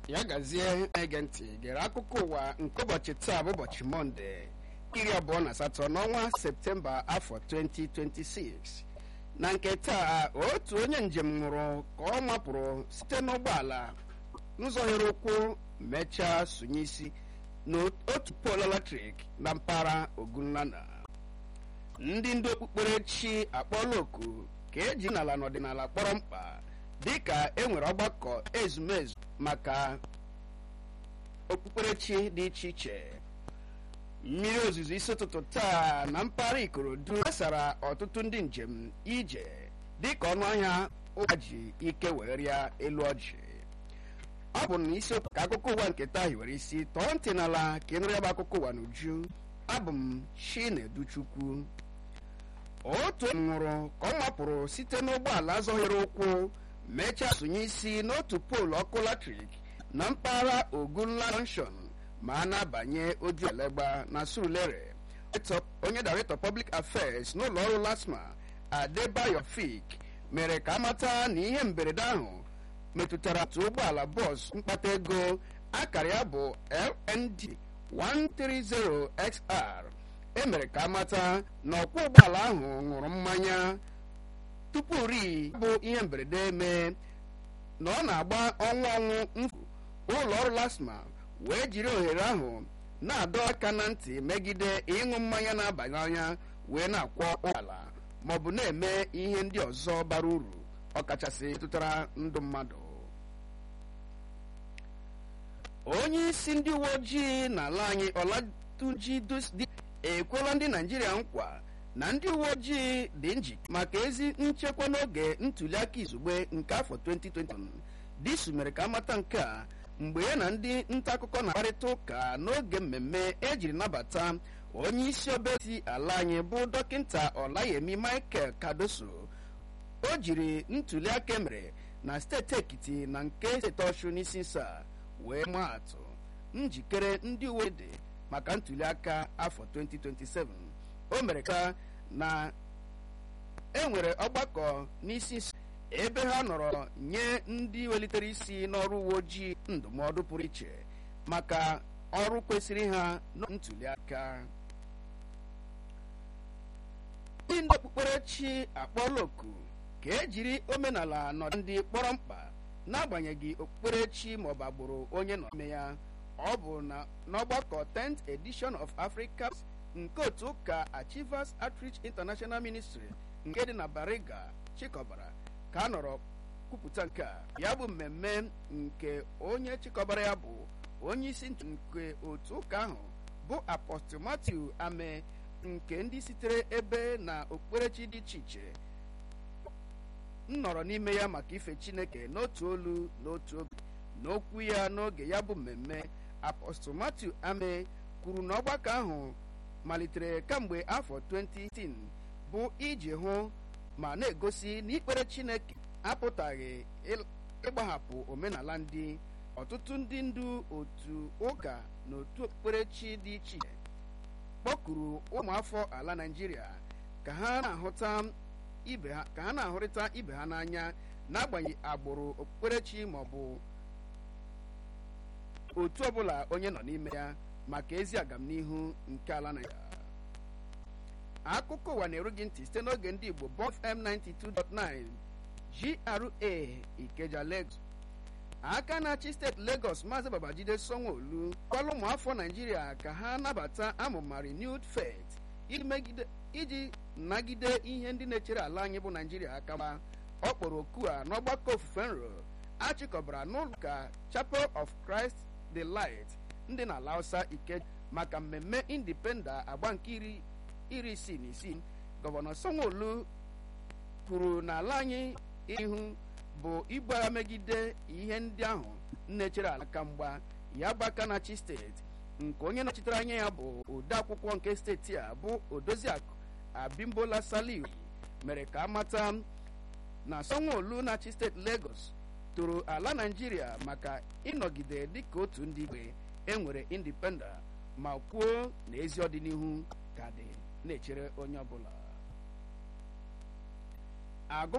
ya gazie ege ntị gere akụkọ ụwa nke ụbọchị taa bụ ụbọchị mọnde iri abụọ na asatọ n'ọnwa septemba afọ 2026 na nke taa otu onye njem nwụrụ ka ọ mapụrụ site n'ụgbọala n'ụzọ here ụkwụ mechaa sonye isi n'otu poolu eletrik na mpaghara ogunlana ndị ndu okpukperechi akpọọla oku ka eji n'ala n'ọdịnala kpọrọ mkpa dịka e nwere ọgbakọ ezumezu maka okpukperechi dị iche iche mmiri ozuzo isi ụtụtụ taa na mpaghara ikorodu gbasara ọtụtụ ndị njem ije dịka ọnụ ahịa ụgba ji ike wee rịa elu ọjị ọ bụ na isiokwu ka akụkọ ụwa nke taa hiwere isi tọọ ntị n'ala ka ịnụrụ ya bụ akụkọ ụwa n'uju abụ m Chineduchukwu otu nwụrụ ka ọ mapụrụ site n'ụgbọala zọghere ụkwụ mechaa sonye isi n'otu poolu ọkụ latrik na mpaghara ogunla junction ma a na-abanye oju elegba na surulere onye director public affairs n'ụlọ ọrụ lasma adebayo fik mere ka amata na ihe mberede ahụ metụtara otu ụgbọala bọs mkpata ego akara ya bụ lnd 130xr emere ka amata na ọkwọ ụgbọala ahụ ṅụrụ mmanya tupu ri bụ ihe mberede mee na ọ na-agba ọnwụ ọnwụ mfu ụlọ ọrụ lasma wee jiri ohere ahụ na-adọ aka na ntị megide ịṅụ mmanya na-abanye anya wee na-akwọ ụgbọala maọbụ na-eme ihe ndị ọzọ bara uru ọkachasị tụtara ndụ mmadụ onye isi ndị uwe ojii n'ala anyị ọlatunji dosdi ekwela ndị naijiria nkwa na ndị uwe ojii dị njikere maka ezi nchekwa n'oge ntuliaka izugbe nke afọ 2020 disu mere ka amata nke a mgbe ya na ndị nta akụkọ na-akparịta ụka n'oge mmemme ejiri nabata onye isi obeti ala anyị bụ dọkịta ọlayemi michael kadoso o jiri ntuliaka emere na steeti ekiti na nke steeti ọshụ n'isi nsa wee maa atụ njikere ndị uwe dị maka ntuliaka afọ 2027 o mere ka na enwere ọgbakọ n'isi nsa ebe ha nọrọ nye ndị welitere isi n'ọrụ uwe ojii ndụmọdụ pụrụ iche maka ọrụ kwesịrị ha na ntuliaka ndị ndị okpukperechi akpọọla oku ka ejiri omenala nọdụ ndị kpọrọ mkpa n'agbanyeghị okpukperechi maọbụ agbụrụ onye nọ n'ime ya ọ bụ na n'ọgbakọ 10th edition of Africa nke otu ụka Achievers Outreach International Ministry nke dị na Bariga chịkọbara ka a nọrọ kwupụta nke a ya bụ mmemme nke onye chịkọbara ya bụ onye isi nke otu ụka ahụ bụ Apostle Matthew Ame nke ndị sitere ebe na okpukperechi dị iche iche nnọrọ n'ime ya maka ife Chineke n'otu olu n'otu obi n'okwu ya n'oge ya bụ mmemme Apostle Matthew Ame kwuru na ọgbakọ ahụ malitere kamgbe afọ 2010 bụ iji hụ ma na-egosi na ikpere Chineke apụtaghị ịgbahapụ omenala ndị ọtụtụ ndị ndu otu ụka na otu okpukperechi dị iche iche kpọkuru ụmụafọ ala Naịjirịa ka ha na-ahụta ibe ha ka ha na-ahụrịta ibe ha n'anya n'agbanyeghị agbụrụ okpukperechi maọbụ otu ọbụla onye nọ n'ime ya maka ezi agamnihu nke ala Naịjirịa akụkọ ụwa na-eru gị ntị site n'oge ndị Igbo Bọf M92.9 GRA Ikeja Lagos aka na-achị steeti Lagos Maazị Babajide Sanwo-Olu gwala ụmụafọ Naịjirịa ka ha nabata amụma renewed faith iji nagide ihe ndị na-echere ala anyị bụ Naịjirịa aka ma ọ kpọrọ oku a n'ọgbakọ ofufe nro achịkọbara n'ụlọụka Chapel of Christ the Light ndị na ala Hausa Ikeja maka mmemme indipenda agba nke iri isii na isii gọvanọ Sanwo-Olu kwuru na ala anyị ihu bụ ibu agha megide ihe ndị ahụ na-echere ala aka mgba ya bụ aka na-achị steeti nke onye nọchitere anya ya bụ ode akwụkwọ nke steeti a bụ odoziakụ abimbola saliu mere ka amata na Sanwo-Olu na-achị steeti Lagos toro ala Naịjirịa maka ịnọgide dịka otu ndị igwe enwere indipenda ma kwuo na ezi ọdịnihu ka dị na-echere onye ọbụla agụ